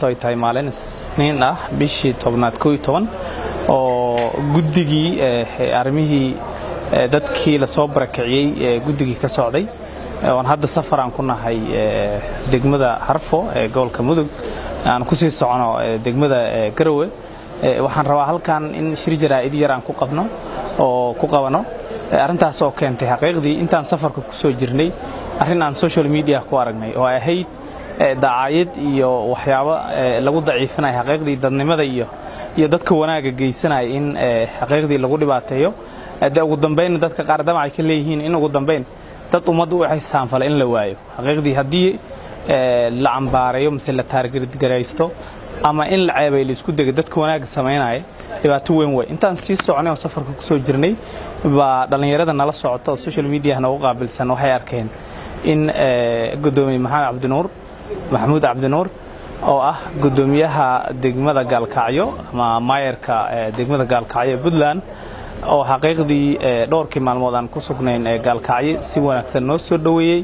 maanta ay tahay maalin isniin ah bishii tobnaad koo iyo toban oo guddigii arrimihii dadkii lasoo barakiciyey ee guddigii ka socday oon hadda safar aan ku nahay degmada harfo ee gobolka mudug aan ku sii socono degmada garowe waxaan rabaa halkan in shir jaraa'id yar aan ku qabno oo ku qabano arrintaas oo keentay xaqiiqdii intaan safarka ku soo jirnay arrin aan social media ku aragnay oo ay ahayd dacaayad iyo waxyaabo lagu daciifinaya xaqiiqdii dadnimada iyo iyo dadka wanaagga geysanaya in xaqiiqdii lagu dhibaateeyo de ugu dambaynna dadka qaar damacay ka leeyihiin in ugu dambayn dad ummadda u xisaanfala in la waayo xaqiiqdii haddii la cambaareeyo mise la taargaraysto ama in la ceebay la isku dega dadka wanaagga samaynaya dhibaato weyn wey intaan sii soconay oo safarka ku soo jirnay baa dhallinyarada nala socota oo social mediah noogu qaabilsan waxay arkeen in gudoomiye maxamed cabdinuur maxamuud cabdinuur oo ah gudoomiyaha degmada gaalkacyo ama maayarka degmada gaalkacyo ee puntland oo xaqiiqdii dhowrkii maalmood aan ku sugnayn ee gaalkacyo si wanaagsan noo soo dhoweeyey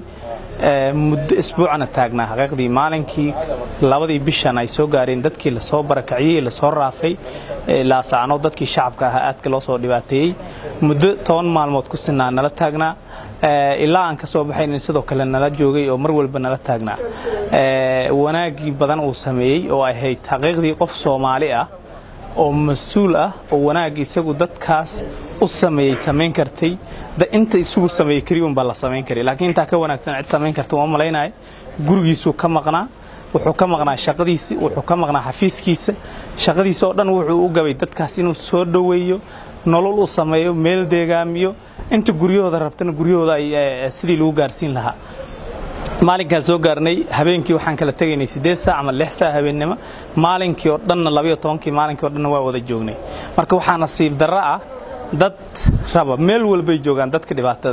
muddo isbuucana taagnaa xaqiiqdii maalinkii labadii bishan ay soo gaareen dadkii lasoo barakaciyey lasoo raafay laasacno dadkii shacabka ahaa aadka loo soo dhibaateeyey muddo toban maalmood ku sinaa nala taagnaa ilaa aan ka soo baxaynin sidoo kale nala joogay oo mar walba nala taagnaa wanaaggii badan uu sameeyey oo ahayd xaqiiqdii qof soomaali ah oo mas-uul ah oo wanaag isagu dadkaas u sameeyey samayn kartay inta isugu sameeyey keliya unbaa la samayn karay laakiin intaa ka wanaagsan cid samayn karta uma malaynaya gurigiisuu ka maqnaa wuxuu ka maqnaa shaqadiisi wuxuu ka maqnaa xafiiskiisa shaqadiisa oo dhan wuxuu u gabay dadkaas inuu soo dhoweeyo nolol u sameeyo meel deegaamiyo inta guryahooda rabtana guryahooda ay sidii lagu gaarsiin lahaa maalinkaan soo gaarnay habeenkii waxaan kala tegaynay siddeed saac ama lix saac habeennimo maalinkii oo dhanna labayo tobankii maalinkii o dhanna waa wada joognay marka waxaa nasiib darro ah dad raba meel walbay joogaan dadka dhibaatada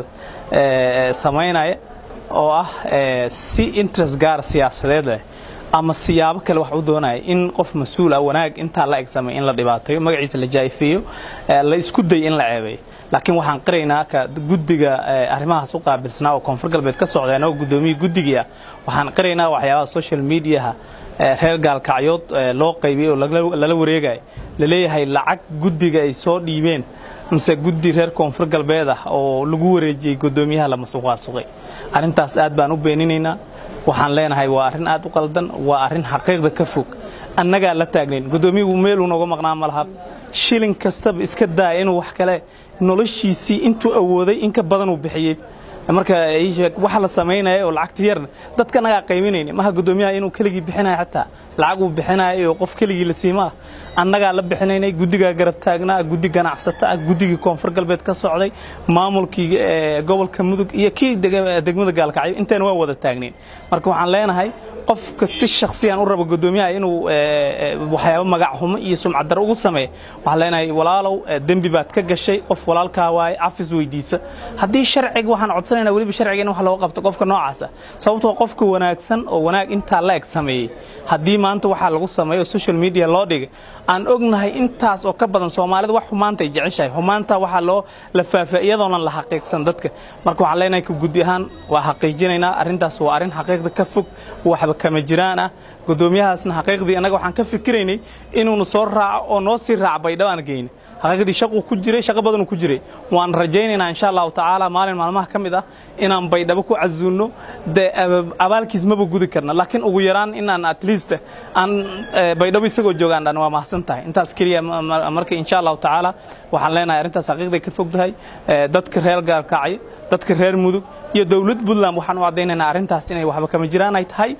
samaynaya oo ah si interest gaar siyaasadeed leh ama siyaabo kale wax u doonaya in qof mas-uul ah wanaag intaa la eg samay in la dhibaateeyo magaciisa la jaa'ifeeyo la isku day in la ceebeeyo laakiin waxaan qiraynaa ka guddiga arrimahaas u qaabilsanaa oo koonfur galbeed ka socdeen oo guddoomiye guddigii ah waxaan qiraynaa waxyaabaha social mediaha reer gaalkacyood loo qaybiyey oo lala wareegaya laleeyahay lacag guddiga ay soo dhiibeen mise guddi reer koonfur galbeed ah oo lagu wareejiyey guddoomiyaha la masuqaasuqay arrintaas aad baan u beeninaynaa waxaan leenahay waa arrin aad u qaldan waa arrin xaqiiqda ka fog annagaa la taagnayn guddoomiyagu meeluu nooga maqnaa ma laha shilin kastaba iska daaya inuu wax kale noloshiisii intuu awooday in ka badan uu bixiyey marka waxa la samaynaya oo lacagta yarna dadka anagaa qayminayna maha guddoomiyaha inuu keligii bixinaya xataa lacag uu bixinaya oo qof keligii la siimaa annagaa la bixinaynay guddigaa garab taagnaa guddi ganacsato ah guddigii koonfur galbeed ka socday maamulkii gobolka mudug iyo kii degmada gaalkacyo intayna waa wada taagnayn marka waxaan leenahay qofka si shaksiyan u raba guddoomiyaha inuu waxyaabo magac xumo iyo sumcaddaro ugu sameeya waxaan leenahay walaalow dembi baad ka gashay qof walaalkaa waaye cafis weydiisa haddii sharciga waxaan codsanayna weliba sharciga in wax looga qabto qofka noocaasa sababtoo qofka wanaagsan oo wanaag intaa la eg sameeyey haddii maanta waxaa lagu sameeyo social media loo dhigay aan ognahay intaas oo ka badan soomaalida wax xumaanta ay jeceshahay xumaanta waxaa loo la faafa iyadoonan la xaqiiqsan dadka marka waxaan leenahay ka guddi ahaan waa xaqiijinaynaa arrintaas waa arrin xaqiiqda ka fog waxba kama jiraan ah guddoomiyahaasna xaqiiqdii annaga waxaan ka fikiraynay inuuna soo raaco oo noo sii raac baydhabo aan geyna xaqiiqdii shaquu ku jiray shaqo badanuu ku jiray waan rajaynaynaa insha allahu tacaala maalin maalmaha ka mid ah inaan baydhabo ku casuulno dee abaalkiis maba gudi karna laakiin ugu yaraan inaan at least aan baydhabo isagoo joogaan dhan waa mahadsan tahay intaas keliya marka insha allahu tacaala waxaan leenahay arrintaas xaqiiqday ka fog tahay dadka reer gaalkacyo dadka reer mudug iyo dowlad puntland waxaan u caddaynaynaa arrintaas inay waxba kama jiraan ay tahay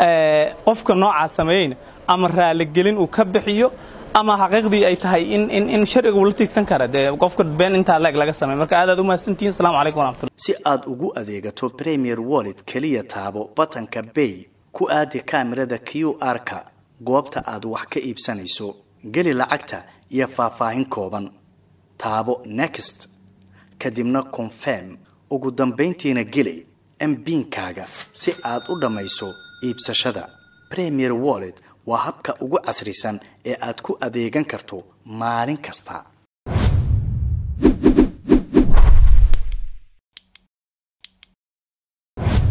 qofka noocaa sameeyeyna ama raaligelin uu ka bixiyo ama xaqiiqdii ay tahay in in in sharciga uu la tiigsan kara dee qofka been intaa leeg laga sameey marka aad aad u mahadsantihiin asalaamu calaykum waraxmatullah si aad ugu adeegato premier wallet keliya taabo batanka bay ku aadi kaamirada q r-ka goobta aad wax ka iibsanayso geli lacagta iyo faahfaahin kooban taabo next kadibna confirm ugu dambayntiina geli mbiinkaaga si aad u dhammayso iibsashada premier wallet waa habka ugu casrisan ee aad ku adeegan karto maalin kasta